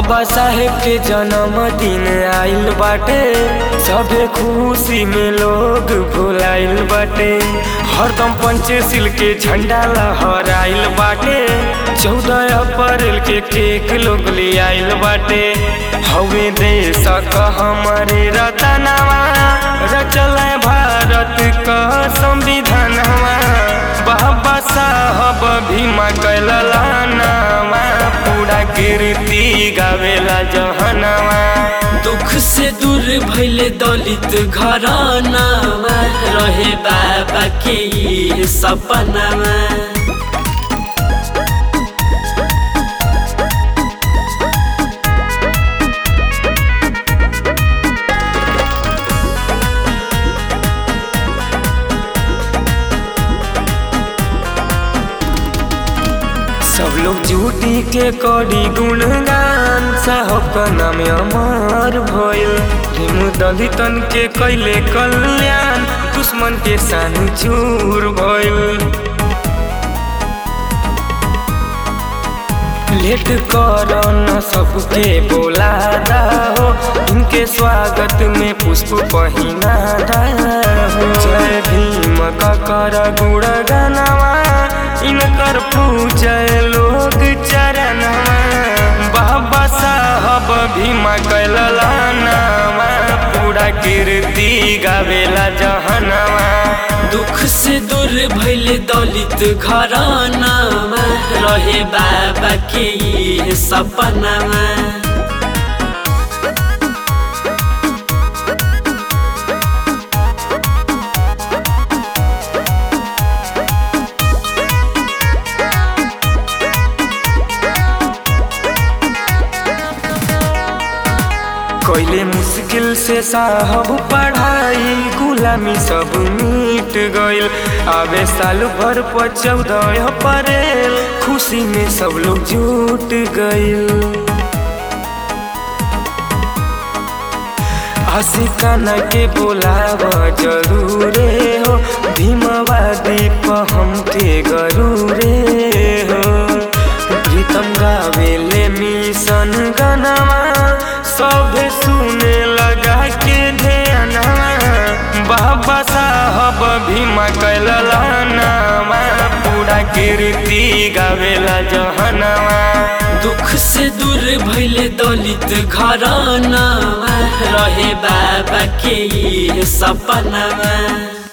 बाबा साहेब के जन्मदिन आइल बाटे सभे खुशी में लोग भुलाइल बाटे हरदम पंचशील के झंडा लहराइल बाटे चौदह अप्रैल के केक लोग ले आइल बाटे हवे देश क हमारे रतनवा रचल भारत का संविधानवा बाबा साहब भीमा कैललानावा पूरा कीर्ति गावेला जहनवा दुख से दूर भैले दलित घरानामा रहे बाबा के ये सपनामा सब लोग झूठी के करी गुणगान साहब का नाम अमर भइल हिम दलितन के कैले कल्याण दुश्मन के सान चूर भइल लेट कर न सबके बोला हो इनके स्वागत में पुष्प पहिना हो जय भीम का कर गुण गनवा इनकर पूजय लोग चरणवा बाबा साहब भीमा कैललानावा पूरा कीर्ति गावेला जहनवा दुख से दूर भैले दलित घरानामा रहे बाबा के ये सपनामा कोयले मुश्किल से साहब पढ़ाई गुलामी सब मिट गइल आवे साल भर पर चौदह अप्रैल खुशी में सब लोग जुट गइल आशिकाना के बोलाव जरूरे हो भीमवादी पर हमके गरूरे हो प्रीतम गावेले मिशन गनवा सभे सुने लगा के ध्यानवा बाबा साहब भीमा कैललानावा पूरा कीर्ति गावेला जहनवा दुख से दूर भैले दलित घरानामा रहे बाबा के ये सपनामा